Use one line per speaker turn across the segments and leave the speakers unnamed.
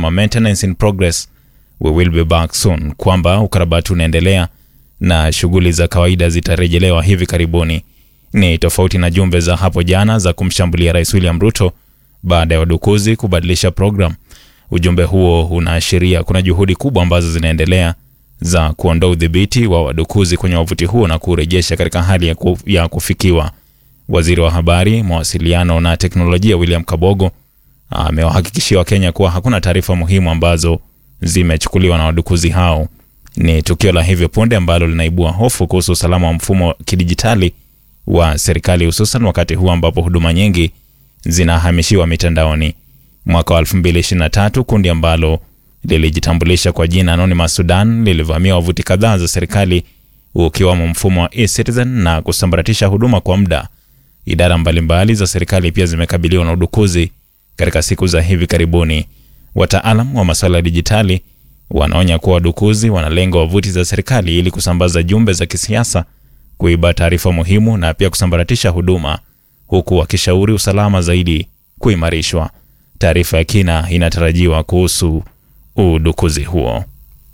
akisema maintenance in progress, we will be back soon, kwamba ukarabati unaendelea na shughuli za kawaida zitarejelewa hivi karibuni. Ni tofauti na jumbe za hapo jana za kumshambulia Rais William Ruto baada ya wadukuzi kubadilisha program. Ujumbe huo unaashiria kuna juhudi kubwa ambazo zinaendelea za kuondoa udhibiti wa wadukuzi kwenye wavuti huo na kurejesha katika hali ya, ku, ya kufikiwa. Waziri wa habari, mawasiliano na teknolojia William Kabogo amewahakikishia Wakenya kuwa hakuna taarifa muhimu ambazo zimechukuliwa na wadukuzi hao. Ni tukio la hivi punde ambalo linaibua hofu kuhusu usalama wa mfumo wa kidijitali wa serikali, hususan wakati huu ambapo huduma nyingi zinahamishiwa mitandaoni. Mwaka wa 2023 kundi ambalo lilijitambulisha kwa jina Anonymous Sudan lilivamia wavuti kadhaa za serikali ukiwamo mfumo wa eCitizen na kusambaratisha huduma kwa muda. Idara mbalimbali za serikali pia zimekabiliwa na udukuzi katika siku za hivi karibuni. Wataalam wa masuala ya dijitali wanaonya kuwa wadukuzi wanalenga wavuti za serikali ili kusambaza jumbe za kisiasa, kuiba taarifa muhimu na pia kusambaratisha huduma, huku wakishauri usalama zaidi kuimarishwa. Taarifa ya kina inatarajiwa kuhusu udukuzi huo.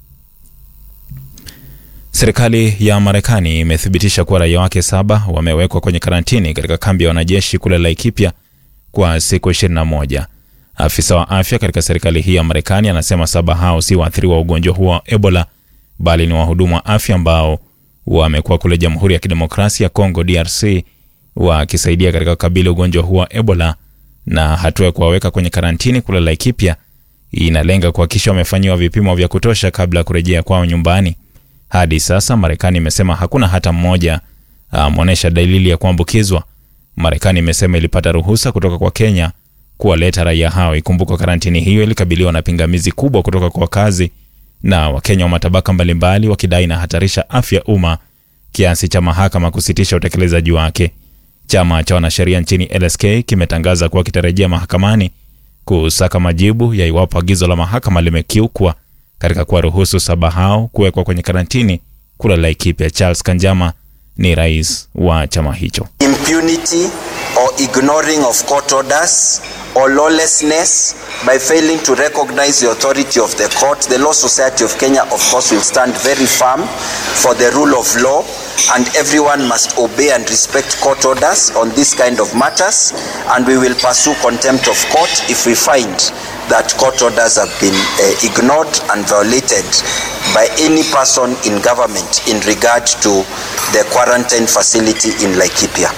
Serikali ya Marekani imethibitisha kuwa raia wake saba wamewekwa kwenye karantini katika kambi ya wanajeshi kule Laikipia kwa siku 21. Afisa wa afya katika serikali hii ya Marekani anasema saba hao si waathiriwa wa ugonjwa huo wa Ebola, bali ni wahudumu wa afya ambao wamekuwa kule Jamhuri ya Kidemokrasia ya Kongo DRC wakisaidia katika kukabili ugonjwa huo wa Ebola, na hatua ya kuwaweka kwenye karantini kule Laikipia inalenga kuhakikisha wamefanyiwa vipimo vya kutosha kabla ya kurejea kwao nyumbani. Hadi sasa Marekani imesema hakuna hata mmoja ameonyesha dalili ya kuambukizwa. Marekani imesema ilipata ruhusa kutoka kwa Kenya kuwaleta raia hao. Ikumbukwa karantini hiyo ilikabiliwa na pingamizi kubwa kutoka kwa wakazi na Wakenya wa matabaka mbalimbali, wakidai inahatarisha afya umma kiasi cha mahakama kusitisha utekelezaji wake. Chama cha wanasheria nchini LSK kimetangaza kuwa kitarejea mahakamani kusaka majibu ya iwapo agizo la mahakama limekiukwa katika kuwaruhusu saba hao kuwekwa kwenye karantini kula Laikipia. Charles Kanjama ni rais wa chama hicho.
impunity or ignoring of court orders or lawlessness by failing to recognize the authority of the court. The Law Society of Kenya, of course, will stand very firm for the rule of law, and everyone must obey and respect court orders on this kind of matters. And we will pursue contempt of court if we find that court orders have been uh, ignored and violated by any person in government in regard to the quarantine facility in Laikipia.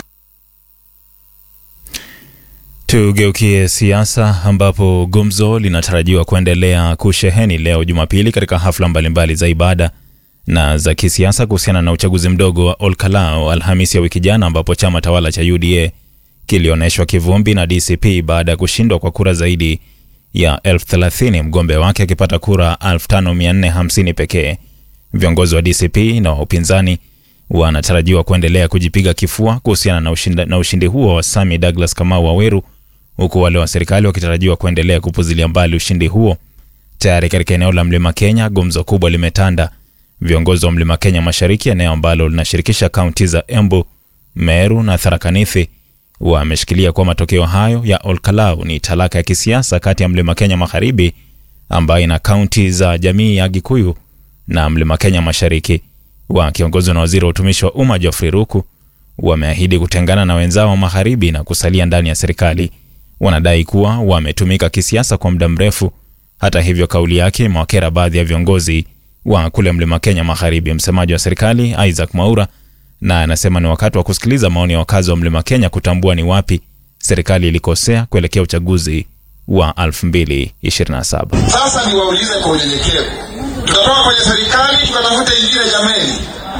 Tugeukie siasa ambapo gumzo linatarajiwa kuendelea kusheheni leo Jumapili katika hafla mbalimbali za ibada na za kisiasa kuhusiana na uchaguzi mdogo wa Olkalau Alhamisi ya wiki jana, ambapo chama tawala cha UDA kilionyeshwa kivumbi na DCP baada ya kushindwa kwa kura zaidi ya elfu thelathini, mgombea wake akipata kura 5450 pekee. Viongozi wa DCP na wa upinzani wanatarajiwa kuendelea kujipiga kifua kuhusiana na ushindi, na ushindi huo wa Sami Douglas Kamau Waweru, huku wale wa serikali wakitarajiwa kuendelea kupuzilia mbali ushindi huo. Tayari katika eneo la Mlima Kenya gumzo kubwa limetanda. Viongozi wa Mlima Kenya Mashariki, eneo ambalo linashirikisha kaunti za Embu, Meru na Tharaka Nithi, wameshikilia kuwa matokeo hayo ya Olkalau ni talaka ya kisiasa kati ya Mlima Kenya Magharibi ambayo ina kaunti za jamii ya Gikuyu na Mlima Kenya Mashariki wakiongozwa na waziri wa utumishi wa umma Geoffrey Ruku wameahidi kutengana na wenzao wa magharibi na kusalia ndani ya serikali. Wanadai kuwa wametumika kisiasa kwa muda mrefu. Hata hivyo, kauli yake imewakera baadhi ya viongozi wa kule mlima Kenya Magharibi. Msemaji wa serikali Isaac Mwaura na anasema ni wakati wa kusikiliza maoni ya wakazi wa mlima Kenya kutambua ni wapi serikali ilikosea kuelekea uchaguzi wa 2027.
Sasa niwaulize kwa unyenyekevu, tutatoka kwenye serikali tukatafuta ingine? Jameni,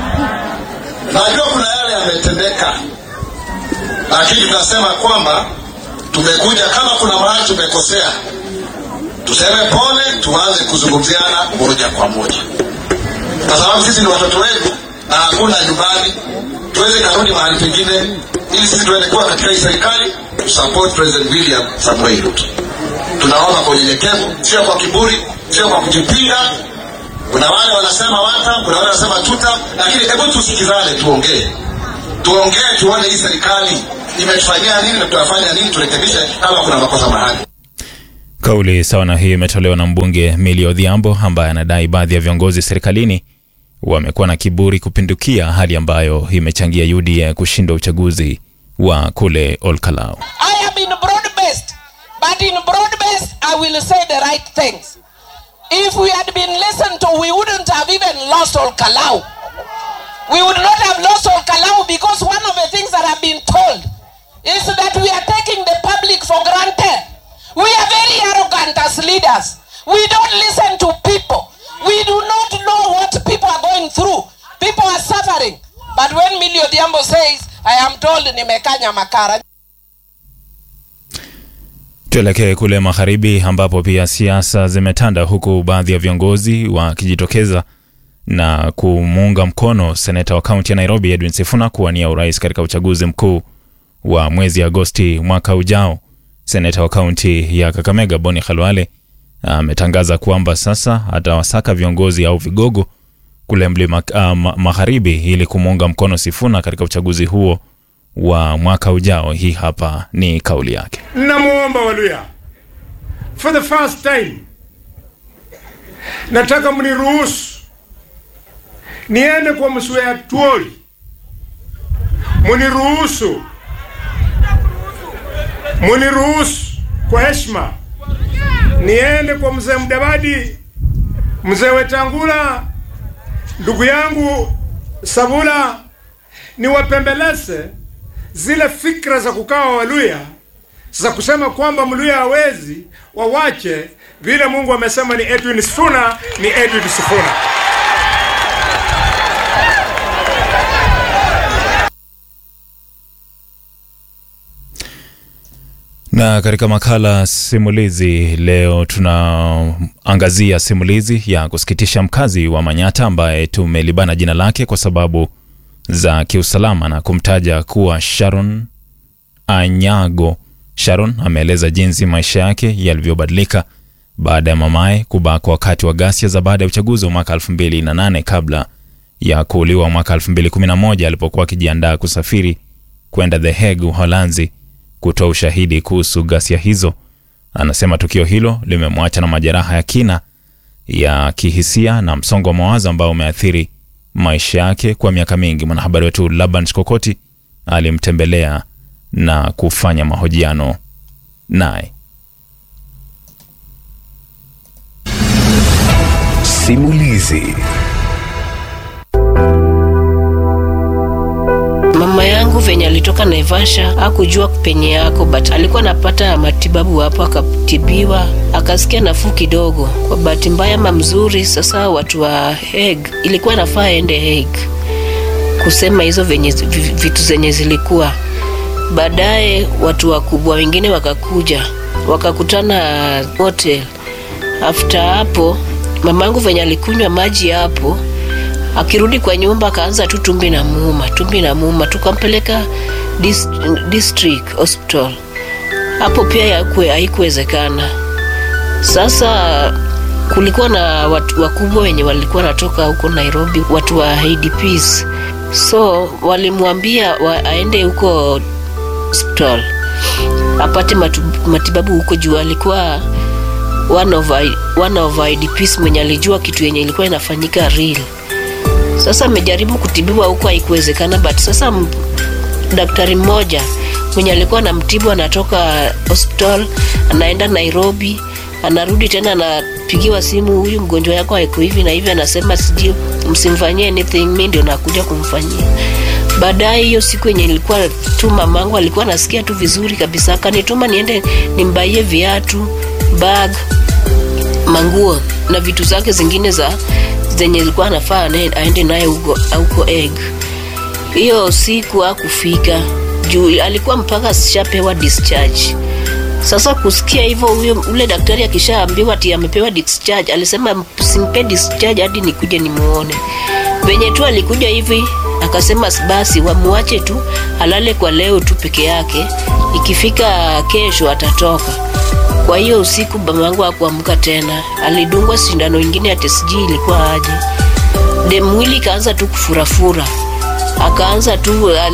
najua kuna yale yametendeka, lakini tunasema kwamba tumekuja, kama kuna mahali tumekosea, tuseme pole, tuanze kuzungumziana moja kwa moja, kwa sababu sisi ni watoto wenu na hakuna nyumbani, tuweze karudi mahali pengine, ili sisi tuende kuwa katika hii serikali tusupport President William Samoei Ruto. Tunaomba kwa unyenyekevu, sio kwa kiburi, sio kwa kujipinga. Kuna wale wanasema wata, kuna wale wanasema tuta, lakini hebu tusikizane, tuongee, tuongee, tuone hii serikali imetufanyia nini na tutafanya nini, turekebishe kama kuna makosa mahali.
Kauli sawa na hii imetolewa na mbunge Millie Odhiambo ambaye anadai baadhi ya viongozi serikalini wamekuwa na kiburi kupindukia, hali ambayo imechangia UDA kushinda uchaguzi wa kule Olkalau.
I am in broad-based, but in broad-based, I will say the right things. If we had been listened to, we wouldn't have even lost Olkalau. We would not have lost Olkalau because one of the things that I've been told is that we are taking the public for granted. We are very arrogant as leaders. We don't listen to people. We do not know what people are going through. People are suffering. But when Millie Odhiambo says, I am told nimekanya makara.
Tuelekee kule magharibi ambapo pia siasa zimetanda huku baadhi ya viongozi wakijitokeza na kumuunga mkono seneta wa kaunti ya Nairobi Edwin Sifuna kuwania urais katika uchaguzi mkuu wa mwezi Agosti mwaka ujao. Seneta wa kaunti ya Kakamega Boni Khalwale ametangaza kwamba sasa atawasaka viongozi au vigogo kule mlima uh, ma- magharibi ili kumuunga mkono Sifuna katika uchaguzi huo wa mwaka ujao. Hii hapa ni kauli yake.
namwomba Waluya, for the first time, nataka mniruhusu niende kwa Mswea Tuoli, muniruhusu, muniruhusu kwa heshima niende kwa mzee Mdavadi, mzee Wetangula, ndugu yangu Sabula, niwapembeleze zile fikra za kukaa Waluya za kusema kwamba Mluya hawezi, wawache vile Mungu amesema ni Edwin Sifuna, ni Edwin Sifuna.
Na katika makala simulizi leo tunaangazia simulizi ya kusikitisha mkazi wa Manyata ambaye tumelibana jina lake kwa sababu za kiusalama na kumtaja kuwa Sharon Anyago. Sharon ameeleza jinsi maisha yake yalivyobadilika baada ya mamaye kubakwa wakati wa ghasia za baada ya uchaguzi wa mwaka 2008 kabla ya kuuliwa mwaka 2011 alipokuwa akijiandaa kusafiri kwenda The Hague, Uholanzi kutoa ushahidi kuhusu ghasia hizo. Anasema tukio hilo limemwacha na majeraha ya kina ya kihisia na msongo wa mawazo ambao umeathiri maisha yake kwa miaka mingi. Mwanahabari wetu Laban Shikokoti alimtembelea na kufanya mahojiano naye.
Simulizi.
Mama yangu venye alitoka Naivasha hakujua penye yako, but alikuwa anapata matibabu hapo, akatibiwa akasikia nafuu kidogo. Kwa bahati mbaya ama mzuri, sasa watu wa Hague ilikuwa nafaa aende Hague kusema hizo venye vitu zenye zilikuwa. Baadaye watu wakubwa wengine wakakuja wakakutana hotel. After hapo mamangu venye alikunywa maji hapo akirudi kwa nyumba akaanza tu tumbi na muuma tumbi na muuma tukampeleka dis, district hospital hapo pia yakwe haikuwezekana sasa kulikuwa na watu wakubwa wenye walikuwa natoka huko nairobi watu wa idps so walimwambia wa, aende huko hospital apate matu, matibabu huko juu alikuwa one of, one of idps mwenye alijua kitu yenye ilikuwa inafanyika real sasa amejaribu kutibiwa huko haikuwezekana but sasa m- daktari mmoja mwenye alikuwa anamtibu anatoka hospital anaenda nairobi anarudi tena anapigiwa simu huyu mgonjwa yako aiko hivi na hivi anasema sijui msimfanyie anything mi ndio nakuja kumfanyia baadaye hiyo siku yenye ilikuwa tu mamangu alikuwa anasikia tu vizuri kabisa akanituma niende nimbaie viatu bag manguo na vitu zake zingine za zenye ilikuwa anafaa ane- aende naye huko huko egg hiyo siku akufika juu alikuwa mpaka ashapewa discharge sasa kusikia hivyo huyo ule daktari akishaambiwa ati amepewa discharge alisema simpe discharge hadi nikuje nimuone venye tu alikuja hivi akasema basi wamuache tu alale kwa leo tu peke yake ikifika kesho atatoka kwa hiyo usiku mamangu akuamka tena alidungwa sindano ingine ati sijui ilikuwa aje de mwili ikaanza tu kufurafura akaanza tu